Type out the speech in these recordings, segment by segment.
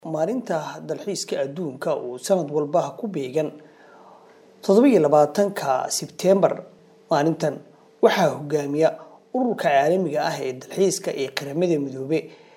maalinta dalxiiska adduunka uu sanad walba ku beegan toddobiyo labaatanka sebteembar maalintan waxaa hogaamiya ururka caalamiga ah ee dalxiiska ee qaramada midoobe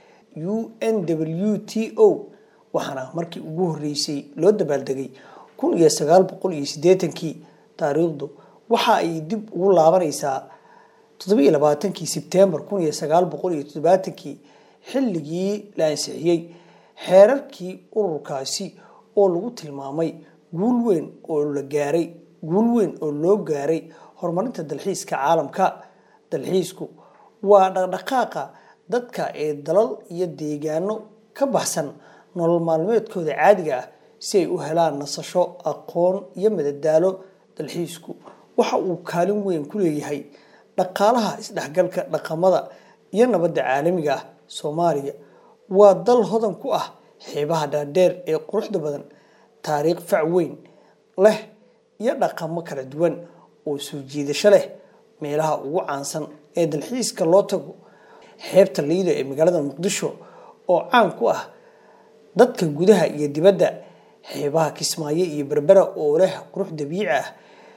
u n w t o waxaana markii ugu horeysay loo dabaaldegay kun iyo sagaal boqol iyo sideetankii taariikhdu waxa ay dib ugu laabaneysaa toddobiyo labaatankii sebteembar kun iyo sagaal boqol iyo toddobaatankii xilligii la ansixiyey xeerarkii ururkaasi oo lagu tilmaamay guul weyn oo la gaaray guul weyn oo loo gaaray horumarinta dalxiiska caalamka dalxiisku waa dhaqdhaqaaqa dadka ee dalal iyo deegaano ka baxsan nolol maalmeedkooda caadiga ah si ay u helaan nasasho aqoon iyo madadaalo dalxiisku waxa uu kaalin weyn ku leeyahay dhaqaalaha isdhexgalka dhaqamada iyo nabadda caalamiga ah soomaaliya waa dal hodan ku ah xeebaha dhaadheer ee quruxda badan taariikh fac weyn leh iyo dhaqamo kala duwan oo soo jiidasho leh meelaha ugu caansan ee dalxiiska loo tago xeebta liido ee magaalada muqdisho oo caan ku ah dadka gudaha iyo dibadda xeebaha kismaayo iyo berbera oo leh qurux dabiici ah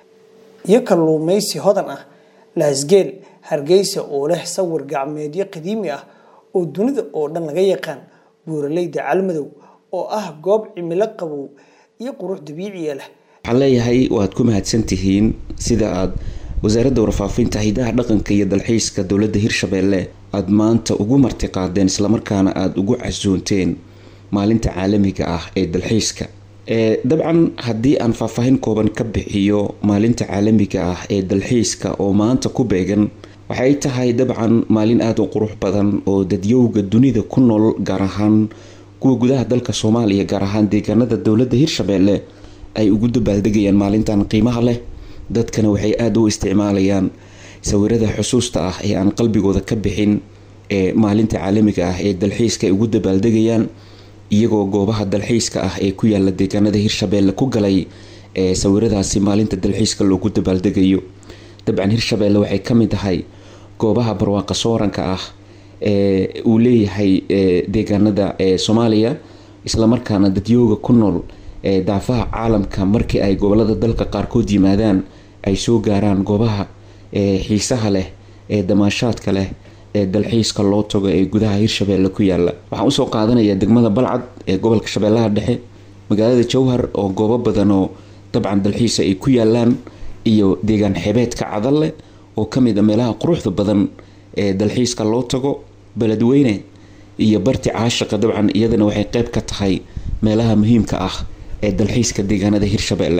iyo kalluumeysi hodan ah laasgeel hargeysa oo leh sawir gacmeedyo qadiimi ah oo dunida oo dhan laga yaqaan buuraleyda calmadow oo ah goob cimilo qabow iyo qurux dabiiciya leh waxaan leeyahay waad ku mahadsantihiin sida aad wasaaradda warfaafinta hidaha dhaqanka iyo dalxiiska dowladda hirshabeelle aada maanta ugu martiqaadeen islamarkaana aada ugu casuunteen maalinta caalamiga ah ee dalxiiska dabcan haddii aan faahfaahin kooban ka bixiyo maalinta caalamiga ah ee dalxiiska oo maanta ku beegan waxay tahay dabcan maalin aada u qurux badan oo dadyowga dunida ku nool gaar ahaan kuwa gudaha dalka soomaaliya gaar ahaan deegaanada dowladda hirshabeelle ay ugu dabaaldegayaan maalintan qiimaha leh dadkana waxay aada u isticmaalayaan sawirada xusuusta ah ee aan qalbigooda ka bixin ee maalinta caalamiga ah ee dalxiiska ay ugu dabaaldegayaan iyagoo goobaha dalxiiska ah ee ku yaala deegaanada hirshabeelle ku galay ee sawiradaasi maalinta dalxiiska loogu dabaaldegayo dabcan hirshabeelle waxay ka mid tahay goobaha barwaaqa sooranka ah ee uu leeyahay deegaanada ee soomaaliya islamarkaana dadyooga ku nool ee daafaha caalamka markii ay gobolada dalka qaarkood yimaadaan ay soo gaaraan goobaha ee xiisaha leh ee damaashaadka leh ee dalxiiska loo tago ee gudaha hirshabeelle ku yaala waxaan usoo qaadanayaa degmada balcad ee gobolka shabeellaha dhexe magaalada jowhar oo goobo badan oo dabcan dalxiisa ay ku yaalaan iyo deegaan xebeedka cadalle oo kamid a meelaha quruxda badan ee dalxiiska loo tago beledweyne iyo barti caashiqa dabcan iyadana waxay qeyb ka tahay meelaha muhiimka ah ee dalxiiska deegaanada hirshabeelle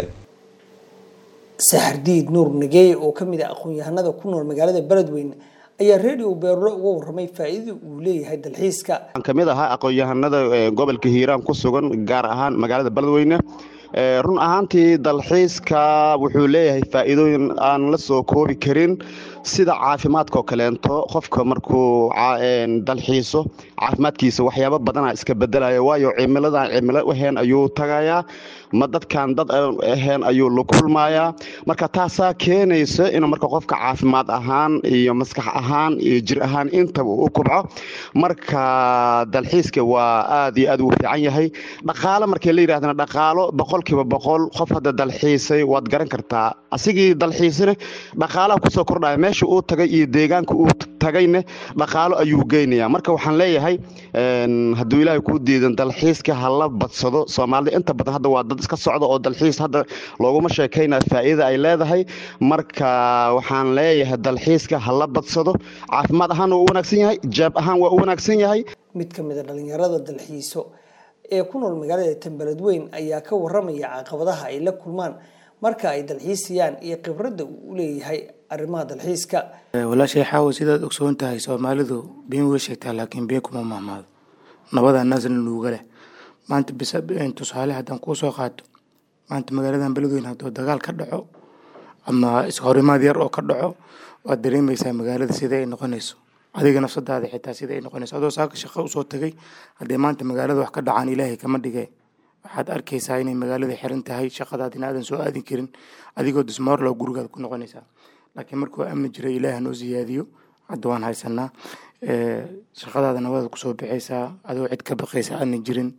saxardiid nuur nageeye oo kamid ah aqoon-yahanada ku nool magaalada beledweyne ayaa radio beerlo uga waramay faa-iidada uu leeyahay dalxiiska waxaan kamid ahaa aqoon-yahanada gobolka hiiraan ku sugan gaar ahaan magaalada beledweyne run ahaantii dalxiiska wuxuu leeyahay faa-iidooyin aan la soo koobi karin sida caafimaadkaoo kaleento qofka markuu dalxiiso caafimaadkiisa waxyaabo badana iska bedelaya waayo cimiladan cimilo aheen ayuu tagayaa ma dadkan dad aheen ayuu la kulmayaa marka taasaa keenaysa inuu marka qofka caafimaad ahaan iyo maskax ahaan iyo jir ahaan intaba u kubco marka dalxiiska waa aad iyo aad uu fiican yahay dhaqaalo markii la yidhahdana dhaqaalo boqolkiiba boqol qof hadda dalxiisay waad garan kartaa asigii dalxiisane dhaqaalaha kusoo kordhaya meesha uu tagay iyo deegaanka uu tagayne dhaqaalo ayuu geynaya marka waxaan leeyahay hadduu ilaahay kuu diidan dalxiiska hala badsado soomaalida inta badan hadda waa dad iska socda oo dalxiis hadda looguma sheekayna faa'iida ay leedahay marka waxaan leeyahay dalxiiska hala badsado caafimaad ahaan waa u wanaagsan yahay jeeb ahaan waa u wanaagsan yahay mid ka mid a dhalinyarada dalxiiso ee ku nool magaalada tanbeledweyn ayaa ka waramaya caqabadaha ay la kulmaan marka ay dalxiisayaan iyo khibradda uu u leeyahay arrimaha dalxiiska walaashay xaawo sidaad ogsoon tahay soomaalidu been way sheegtaa laakiin been kuma mahmaado nabada naasna nuuga leh maanta tusaale haddaan kuu soo qaato maanta magaaladan beledweyn hadduu dagaal ka dhaco ama ishorimaad yar oo ka dhaco waad dareemaysaa magaalada sida ay noqonayso adiga nafsadaada xitaa sida ay noqonayso adoo saaka shaqo usoo tagay haddee maanta magaalada wax ka dhacaan ilaahay kama dhige waxaad arkaysaa inay magaalada xiran tahay shaqadaadina aadan soo aadin karin adigoo dismoorlow gurigaad ku noqonaysaa laakiin markuu amni jiray ilaah noo siyaadiyo hadda waan haysanaa shaqadaada nabadaad kusoo baxaysaa adoo cid ka baqaysa aanan jirin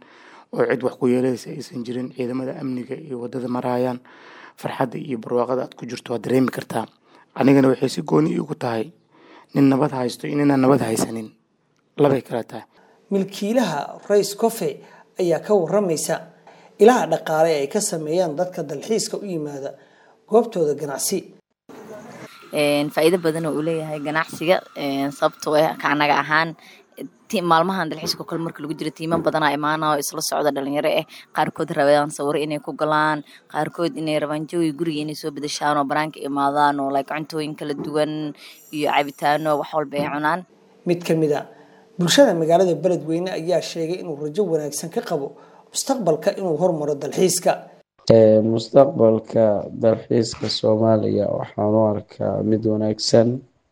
oo cid wax ku yeelaysa aysan jirin ciidamada amniga iyo wadada marayaan farxadda iyo barwaaqada aad ku jirto waad dareemi kartaa anigana waxay si gooni iigu tahay nin nabad haysto iyo ninaan nabad haysanin labay kala tahay milkiilaha rays cofe ayaa ka waramaysa ilaha dhaqaale ay ka sameeyaan dadka dalxiiska u yimaada goobtooda ganacsi faa'iido badan oo uu leeyahay ganacsiga sababtoo ah ka anaga ahaan maalmahan dalxiiska kale marka lagu jiro tiimo badanaa imaana oo isla socda dhalinyaro ah qaarkood rabaan sawiro inay ku galaan qaarkood inay rabaan jawi guriga inay soo bedeshaan oo banaanka imaadaan oo like cuntooyin kala duwan iyo cabitaano wax walba ay cunaan mid ka mid a bulshada magaalada beledweyne ayaa sheegay inuu rajo wanaagsan ka qabo mustaqbalka inuu hormaro dalxiiska mustaqbalka dalxiiska soomaaliya waxaan u arkaa mid wanaagsan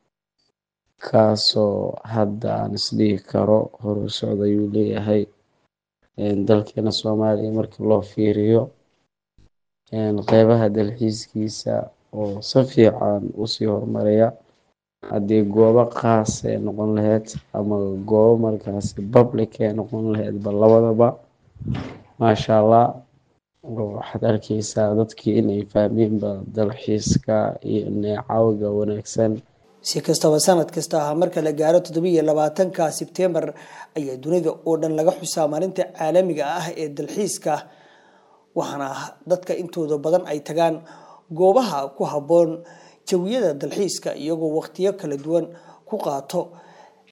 kaasoo hadda aan isdhihi karo horu socda ayuu leeyahay dalkeena soomaaliya marka loo fiiriyo qeybaha dalxiiskiisa oo si fiican usii horumaraya haddii goobo qaas ay noqon lahayd ama goobo markaasi public ay noqon lahaydba labadaba maasha allah waxaad arkeysaa dadkii inay fahmeenba dalxiiska iyo neecawga wanaagsan si kastaba sanad kasta ahaa marka la gaaro toddobiiyo labaatanka sebtembar ayaa dunida oo dhan laga xusaa maalinta caalamiga ah ee dalxiiska waxaana dadka intooda badan ay tagaan goobaha ku habboon jawiyada dalxiiska iyagoo waqtiyo kala duwan ku qaato